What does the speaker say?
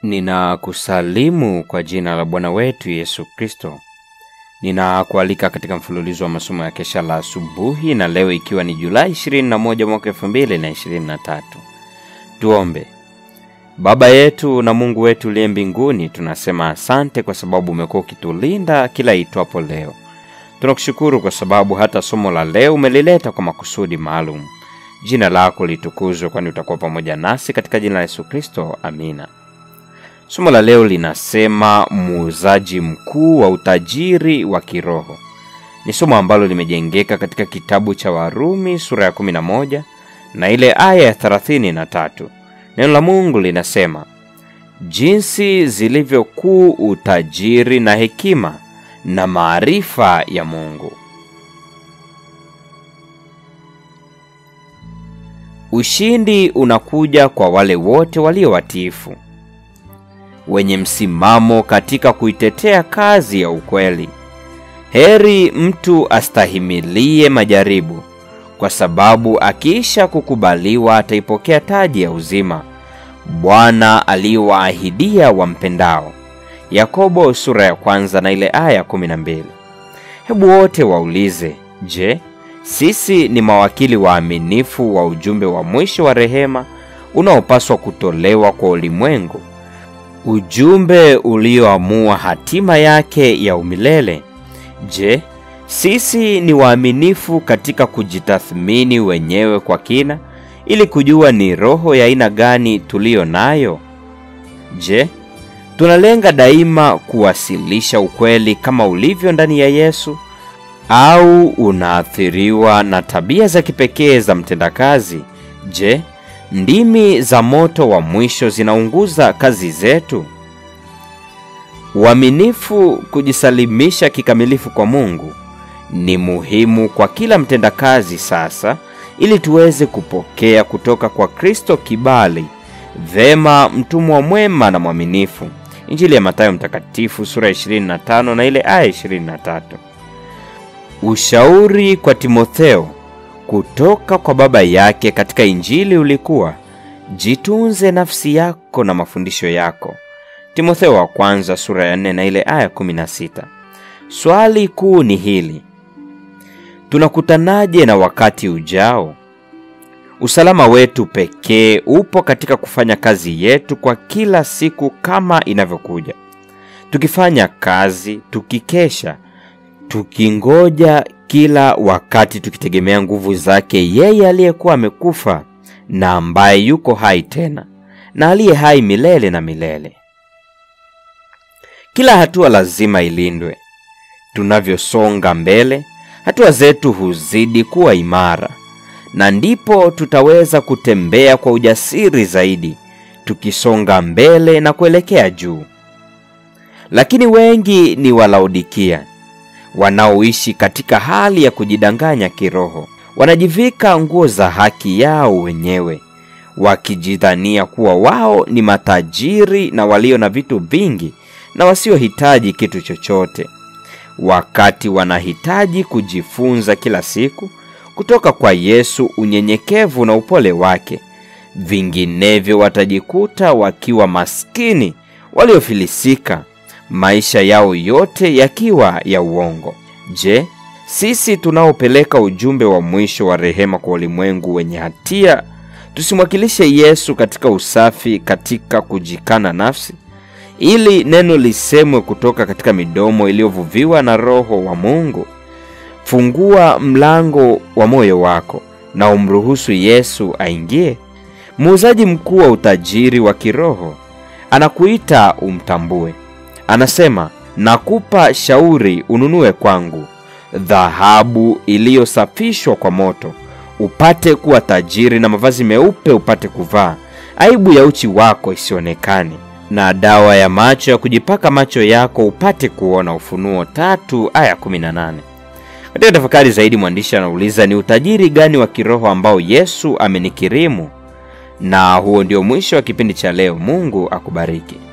Ninakusalimu kwa jina la Bwana wetu Yesu Kristo. Ninakualika katika mfululizo wa masomo ya kesha la asubuhi, na leo ikiwa ni Julai 21 mwaka 2023. Tuombe. Baba yetu na Mungu wetu uliye mbinguni, tunasema asante kwa sababu umekuwa ukitulinda kila itwapo leo. Tunakushukuru kwa sababu hata somo la leo umelileta kwa makusudi maalum. Jina lako litukuzwe, kwani utakuwa pamoja nasi katika jina la Yesu Kristo, amina. Somo la leo linasema muuzaji mkuu wa utajiri wa kiroho. Ni somo ambalo limejengeka katika kitabu cha Warumi sura ya 11 na ile aya ya 33. Neno la Mungu linasema jinsi zilivyokuu utajiri na hekima na maarifa ya Mungu. Ushindi unakuja kwa wale wote walio watiifu, wenye msimamo katika kuitetea kazi ya ukweli. Heri mtu astahimilie majaribu, kwa sababu akiisha kukubaliwa ataipokea taji ya uzima Bwana aliyowaahidia wampendao. Yakobo sura ya kwanza na ile aya kumi na mbili. Hebu wote waulize, je, sisi ni mawakili waaminifu wa ujumbe wa mwisho wa rehema unaopaswa kutolewa kwa ulimwengu, ujumbe ulioamua hatima yake ya umilele? Je, sisi ni waaminifu katika kujitathmini wenyewe kwa kina ili kujua ni roho ya aina gani tuliyo nayo? Je, tunalenga daima kuwasilisha ukweli kama ulivyo ndani ya Yesu au unaathiriwa na tabia za kipekee za mtendakazi? Je, ndimi za moto wa mwisho zinaunguza kazi zetu? Uaminifu, kujisalimisha kikamilifu kwa Mungu ni muhimu kwa kila mtendakazi sasa, ili tuweze kupokea kutoka kwa Kristo kibali. Vema, mtumwa mwema na mwaminifu. Injili ya Mathayo Mtakatifu sura ya 25 na ile aya 23. Ushauri kwa Timotheo kutoka kwa baba yake katika Injili ulikuwa jitunze nafsi yako na mafundisho yako. Timotheo wa kwanza sura ya 4 na ile aya 16. Swali kuu ni hili: tunakutanaje na wakati ujao? Usalama wetu pekee upo katika kufanya kazi yetu kwa kila siku kama inavyokuja, tukifanya kazi, tukikesha, tukingoja kila wakati, tukitegemea nguvu zake yeye aliyekuwa amekufa na ambaye yuko hai tena na aliye hai milele na milele. Kila hatua lazima ilindwe. Tunavyosonga mbele, hatua zetu huzidi kuwa imara na ndipo tutaweza kutembea kwa ujasiri zaidi, tukisonga mbele na kuelekea juu. Lakini wengi ni Walaodikia wanaoishi katika hali ya kujidanganya kiroho. Wanajivika nguo za haki yao wenyewe, wakijidhania kuwa wao ni matajiri na walio na vitu vingi na wasiohitaji kitu chochote, wakati wanahitaji kujifunza kila siku kutoka kwa Yesu unyenyekevu na upole wake. Vinginevyo watajikuta wakiwa maskini waliofilisika, maisha yao yote yakiwa ya uongo. Je, sisi tunaopeleka ujumbe wa mwisho wa rehema kwa ulimwengu wenye hatia, tusimwakilishe Yesu katika usafi, katika kujikana nafsi, ili neno lisemwe kutoka katika midomo iliyovuviwa na Roho wa Mungu? Fungua mlango wa moyo wako na umruhusu Yesu aingie. Muuzaji mkuu wa utajiri wa kiroho anakuita umtambue. Anasema, nakupa shauri ununue kwangu dhahabu iliyosafishwa kwa moto, upate kuwa tajiri, na mavazi meupe upate kuvaa, aibu ya uchi wako isionekane, na dawa ya macho ya kujipaka macho yako upate kuona. Ufunuo tatu aya 18. Katika tafakari zaidi, mwandishi anauliza ni utajiri gani wa kiroho ambao Yesu amenikirimu? Na huo ndio mwisho wa kipindi cha leo. Mungu akubariki.